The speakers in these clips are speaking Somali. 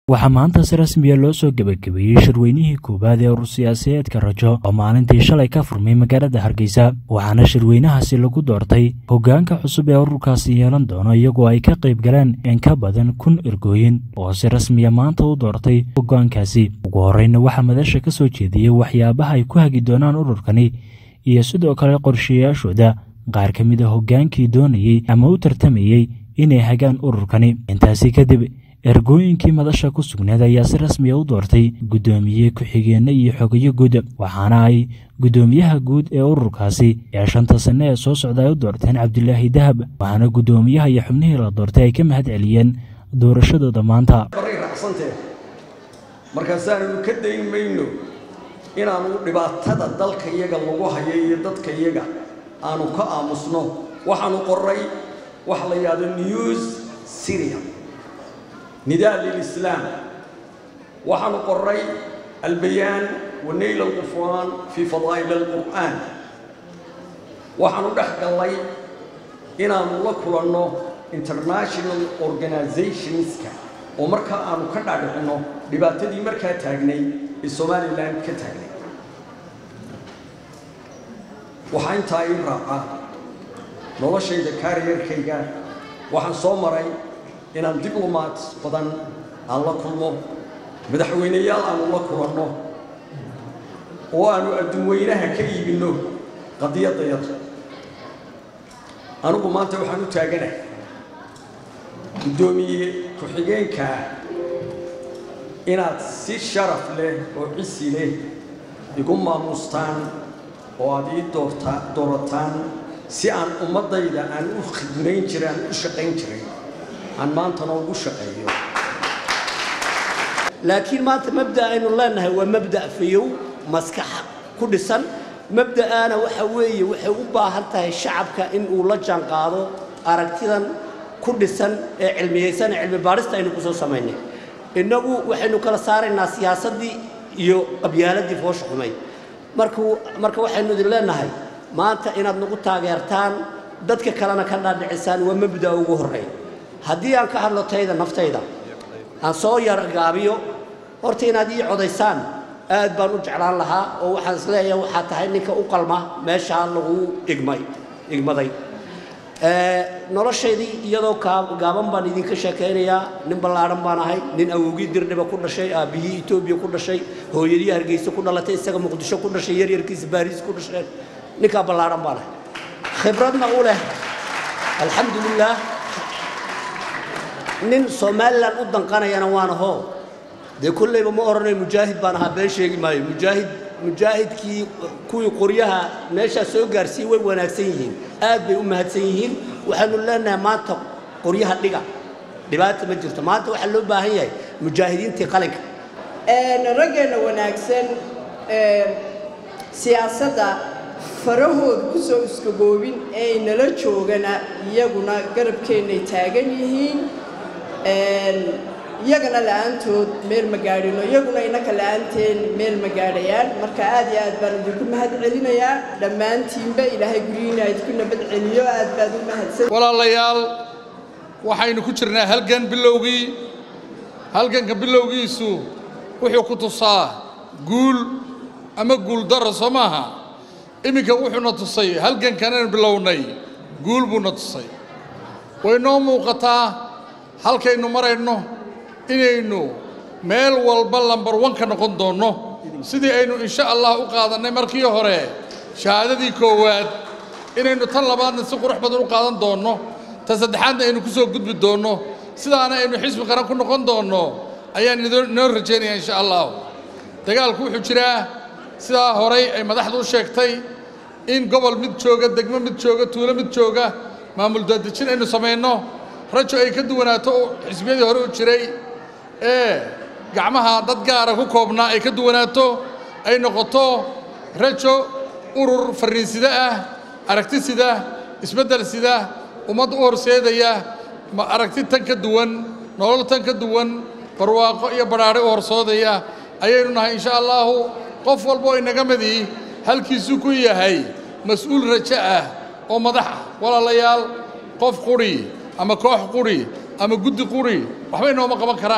waxaa maanta si rasmiya loo soo gebagabeeyey shirweynihii koowaad ee urur siyaasadeedka rajo oo maalintii shalay ka furmay magaalada hargeysa waxaana shirweynahaasi lagu doortay hoggaanka cusub ee ururkaasi yeelan doono iyagoo ay ka qayb galeen in ka badan kun ergooyin oo si rasmiya maanta u doortay hoggaankaasi ugu horreyna waxaa madasha ka soo jeediyey waxyaabaha ay ku hagi doonaan ururkani iyo sidoo kale qorshayaashooda qaar ka mid a hoggaankii doonayey ama u tartamayey inay hagaan ururkani intaasi kadib ergooyinkii madasha ku sugneed ayaa si rasmiya u doortay guddoomiye ku-xigeenno iyo xogayo guud waxaana ay guddoomiyaha guud ee ururkaasi ee shanta sanne ee soo socda ay u doorteen cabdilaahi dahab waxaana guddoomiyaha iyo xubnihii la doortay ay ka mahad celiyeen doorashadooda maanta markaasaannu ka dayn mayno inaannu dhibaatada dalka iyaga lagu hayo iyo dadka iyaga aanu ka aamusno waxaanu qoray wax la yidhahdo news syria nidaa lilislaam waxaanu qoray albayaan wa nayl alqufraan fii fadaa'il alqur'aan waxaanu dhex gallay inaannu la kulanno international organizationska oo markaa aanu ka dhaadhicinno dhibaatadii markaa taagnay ee somalilan ka taagnay waxaa intaa ii raaca noloshayda kaariyarkayga waxaan soo maray inaan diblomaat badan aan la kulmo madaxweyneyaal aanu la kulanno oo aanu adduunweynaha ka iibinno qadiyadayada anigu maanta waxaan u taaganahay guddoomiye ku-xigeenkaa inaad si sharaf leh oo cisi leh igu maamuustaan oo aad ii doorta doorataan si aan ummaddayda aan u khidmayn jiray aan u shaqayn jiray aan maantana ugu shaqeeyo laakiin maanta mabda aynu leenahay waa mabda fayow maskaxa ku dhisan mabda'aana waxa weeye waxay u baahan tahay shacabka in uu la jaanqaado aragtidan ku dhisan ee cilmiyaysan ee cilmi baadhista aynu ku soo samaynay innagu waxaynu kala saaraynaa siyaasaddii iyo qabyaaladii foosha xumay markuu marka waxaynu idin leenahay maanta inaad nagu taageertaan dadka kalena ka dhaadhicisaan waa mabda'a ugu horreeya haddii aan ka hadlo tayda naftayda aan soo yar gaabiyo horta inaad ii codaysaan aad baan u jeclaan lahaa oo waxaan isleeyahay waxaa tahay ninka u qalma meeshaa lagu igmay igmaday noloshaydii iyadoo gaaban baan idinka sheekaynayaa nin ballaadhan baan ahay nin awowgii dirdhiba ku dhashay aabbihii etoobiya ku dhashay hooyadii hargeysa ku dhalatay isaga muqdisho ku dhashay yaryarkiisa baariis ku dhasheen ninkaa ballaadhan baan ahay khibradna u leh alxamdulilaah nin somalilan u danqanayana waan ahoo dee kollayba ma odhanayo mujaahid baan ahaa been sheegi maayo mujaahid mujaahidkii kuwii qoryaha meeshaa soo gaarsiiyey way wanaagsan yihiin aad bay u mahadsan yihiin waxaanu leenahay maanta qoryaha dhiga dhibaata ma jirto maanta waxaa loo baahan yahay mujaahidiintii qalinka raggeenna wanaagsan siyaasadda farahooda ku soo iskagoobin ee nala joogana iyaguna garabkeennay taagan yihiin iyagana la'aantood meel ma gaadhino iyaguna innaka la'aanteen meel ma gaadhayaan marka aad iyo aad baan idinku mahad celinayaa dhammaantiinba ilaahay guryihiina idinku nabad celiyo aad baad u mahadsan walaalayaal waxaynu ku jirnaa halgan bilowgii halganka bilowgiisu wuxuu ku tusaa guul ama guuldarra soo maaha iminka wuxuuna tusay halgankanaynu bilownay guul buuna tusay way noo muuqataa halkaynu marayno inaynu meel walba lambar wan ka noqon doonno sidii aynu insha allah u qaadannay markii hore shahaadadii koowaad inaynu tan labaadna si qurux badan u qaadan doonno tan saddexaadna aynu ku soo gudbi doonno sidaana aynu xisbi qaran ku noqon doonno ayaan inoo rajaynaya insha allah dagaalku wuxuu jiraa sidaa horay ay madaxdu u sheegtay in gobol mid jooga degmo mid jooga tuulo mid jooga maamul daadejin aynu samayno rajo ay ka duwanaato xisbiyadii hore u jiray ee gacmaha dad gaara ku koobnaa ay ka duwanaato ay noqoto rajo urur farriinsida ah aragti sida isbeddel sida ummad u horseedaya aragti tan ka duwan nolol tan ka duwan barwaaqo iyo badhaadhe u horsoodaya ayaynu nahay insha allaahu qof walba oo inaga midii halkiisuu ku yahay mas-uul rajo ah oo madax ah walaalayaal qof quri ama koox quri ama guddi quri waxba inooma qaban karaan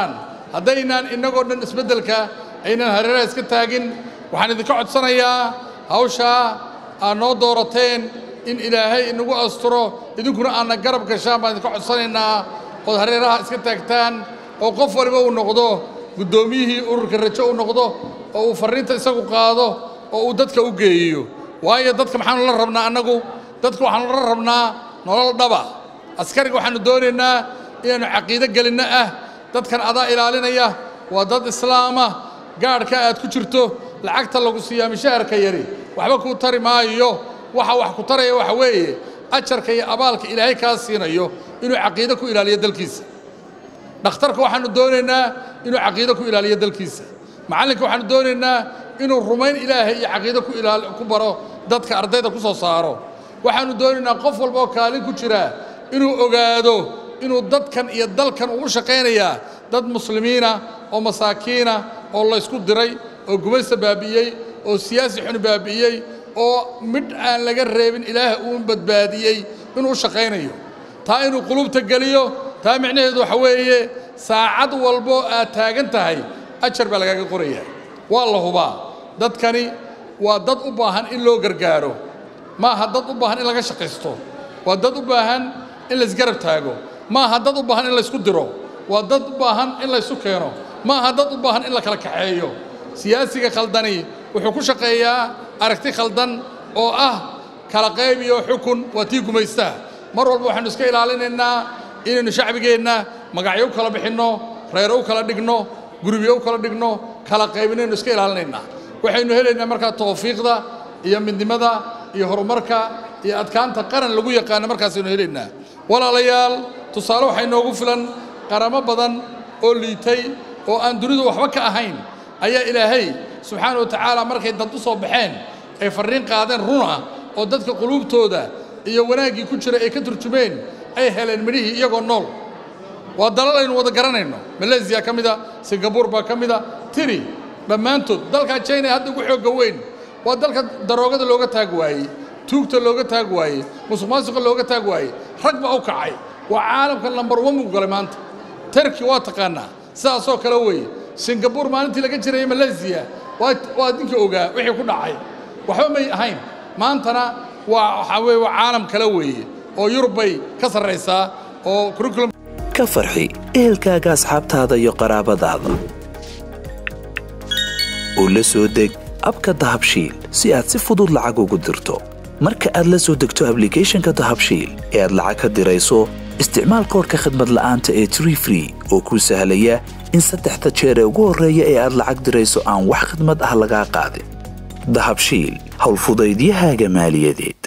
haddaynaan innagoo dhan isbeddelka aynan hareeraha iska taagin waxaan idinka codsanayaa hawshaa aad noo doorateen in ilaahay inagu asturo idinkuna aadna garab gashaan baan idinka codsanaynaa ood hareeraha iska taagtaan oo qof waliba uu noqdo guddoomiyihii ururka rajo uu noqdo oo uu farriinta isagu qaado oo uu dadka u geeyo waayo dadka maxaanu la rabnaa annagu dadka waxaanu la rabnaa nolol dhaba askariga waxaannu doonaynaa inaannu caqiido gelinno ah dadkan adaa ilaalinaya waa dad islaama gaadhka aad ku jirto lacagta lagu siiyaa mishaharka yari waxba kuu tari maayo waxa wax ku taraya waxa weeye ajarka iyo abaalka ilaahay kaa siinayo inuu caqiido ku ilaaliyo dalkiisa dhakhtarka waxaannu doonaynaa inuu caqiido ku ilaaliyo dalkiisa macallinka waxaannu doonaynaa inuu rumayn ilaahay iyo caqiido ku ilaal ku baro dadka ardayda ku soo saaro waxaannu doonaynaa qof walba oo kaalin ku jira inuu ogaado inuu dadkan iyo dalkan uu u shaqaynayaa dad muslimiina oo masaakiina oo laysku diray oo gumaysta baabi'iyey oo siyaasi xuni baabi'iyey oo midh aan laga reebin ilaah uu badbaadiyey inuu u shaqaynayo taa inuu qulubta geliyo taa micnaheedu waxa weeye saacad walbo aad taagan tahay ajar baa lagaaga qorayaa waa la hubaa dadkani waa dad u baahan in loo gargaaro ma aha dad u baahan in laga shaqaysto waa dad u baahan in laysgarab taago ma aha dad u baahan in laysku diro waa dad u baahan in laysu keeno ma aha dad u baahan in la kala kaxeeyo siyaasiga khaldani wuxuu ku shaqeeyaa aragti khaldan oo ah kala qayb iyo xukun waa tii gumaystaha mar walba waxaannu iska ilaalinaynaa inaynu shacbigeenna magacyo u kala bixinno reero u kala dhigno gurubyo u kala dhigno kala qaybinaynu iska ilaalinaynaa waxaynu helaynaa markaa tawfiiqda iyo midnimada iyo horumarka iyo adkaanta qaran lagu yaqaano markaasaynu helaynaa walaalayaal tusaale waxaa inoogu filan qaramo badan oo liitay oo aan dunidu waxba ka ahayn ayaa ilaahay subxaana wa tacaala markay dad u soo baxeen ay farriin qaadeen run ah oo dadka quluubtooda iyo wanaaggii ku jira ay ka turjumeen ay heleen midhihii iyagoo nool waa dalal aynu wada garanayno malaysiya ka mida singabuur baa ka mida tiri dhammaantood dalkaa china hadda ugu xoogga weyn waa dalka daroogada looga taag waayey tuugta looga taag waayey musuq maasuqa looga taag waayey rag baa u kacay waa caalamka lambar wan buu galay maanta terki waa taqaanaa sidaasoo kale weeye singabuur maalintii laga jirayay malaysiya waa waa ninkii ogaa wixii ku dhacay waxba may ahayn maantana waa waxaa weeye waa caalam kale weeye oo yurub bay ka sarraysaa oo curriculum ka farxi ehelkaaga asxaabtaada iyo qaraabadaada oo la soo deg abka dahabshiil si aad si fudud lacag ugu dirto marka aad la soo degto ablicathonka dahabshiil ee aad lacag ka dirayso isticmaal koorka khadmad la'aanta ee tree free oo kuu sahlaya in saddexda jeer ee ugu horreeya ee aad lacag dirayso aan wax khidmad ah lagaa qaadin dahabshiil howlfudaydiyahaaga maaliyadeed